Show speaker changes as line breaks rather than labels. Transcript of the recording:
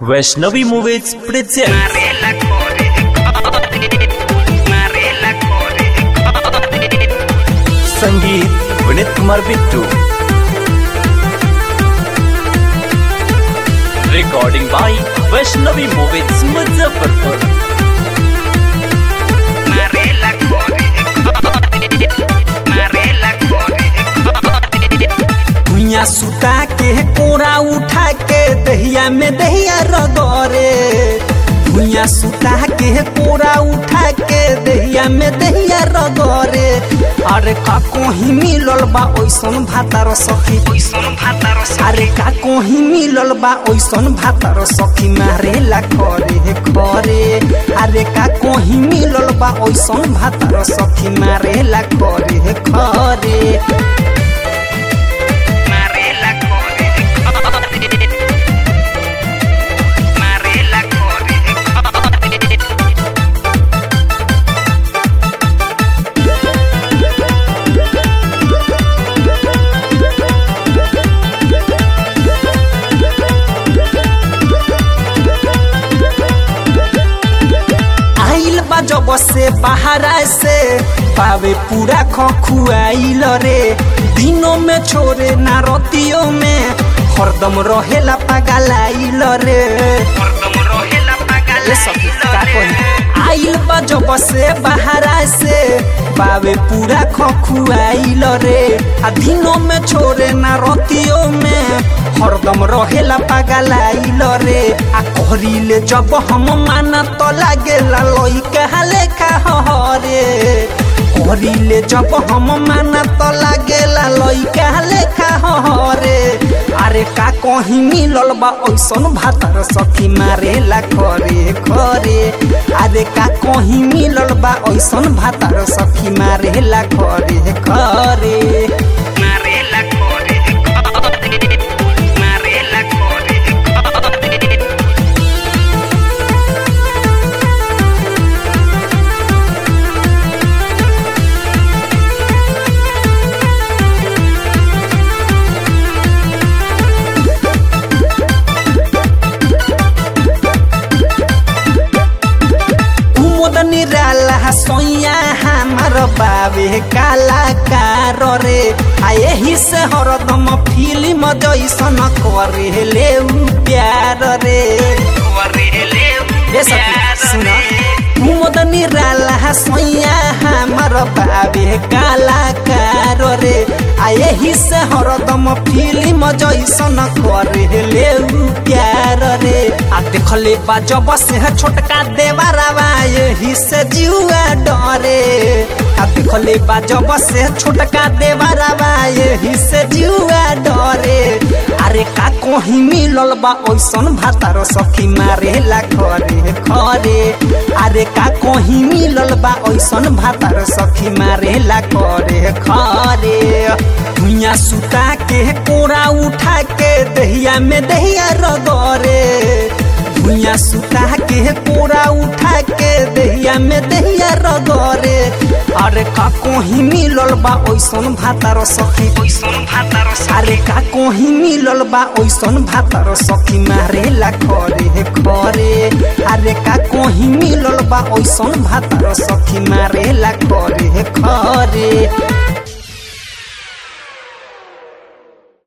Vaishnavi movies present
Marela Core, Marela Core,
संगीत Vineet Kumar Bittu recording by Vaishnavi movies Muzaffarpur
Marela Core, Marela Core,
भुइया सुता के कोरा उठा के दहिया में दहिया रगरे भुइया सुता के कोरा उठा के दहिया में दहिया रगरे अरे का कोही मिलल बा ओइसन भातार सखी
Oison Hataro
अरे का कोही मिलल बा ओइसन भातार सखी मारेला करे हे करे अरे का कोही मिलल बा ओइसन भातार सखी मारेला करे हे करे
Marela Core, Marela Core,
आइल बा जब से बाहरा से पावे पूरा खखुआइल रे दिनों में छोरे ना रतियों में हरदम रहेला पगलाइल रे
Mordom Rohela
ये सब का कही आइल बा जब से बाहरा से पावे पूरा खखुआइल रे आ दिनों में छोरे ना रतियों में हरदम रहेला पगलाइल रे आ कहरीले जब हम माना तो लागेला लइका लेखा हरे कहरीले जब हम माना तो लागेला लइका लेखा हरे अरे का कहीं मिलल बा ओइसन भातर सखी मारेला करे करे अरे का कहीं मिलल बा ओइसन भातर सखी मारेला करे करे
Marela Core, Marela Core,
कुमुद निराला सोया हमार बाबे कलाकार रे आ यही से हरदम फिल्म जैसन करे ले उ प्यार रे
Correle,
ये सब सुना कुमुद निराला सोया हमार बाबे कलाकार रे आ यही से हरदम फिल्म जैसन करे ले उ प्यार रे आ देखले बा जब से छोटका देवरवा यही से जुआ डरे आ देखले बा जब से छोटका देवरवा यही से जुआ डरे अरे का कहीं मिलल बा ओइसन भातार सखी मारेला करे करे अरे का कहीं मिलल बा ओइसन भातार सखी मारेला करे करे भुइया सुता के कोरा उठा के दहिया में दहिया रगरे भुइया सुता के कोरा उठा के दहिया में दहिया रगरे अरे का कहीं मिलल बा ओइसन भातार सखी
Oison Hataro
अरे का कोही मिलल बा ओइसन भातर सखी मारेला करे करे अरे का कोही मिलल बा ओइसन भातर सखी मारेला करे करे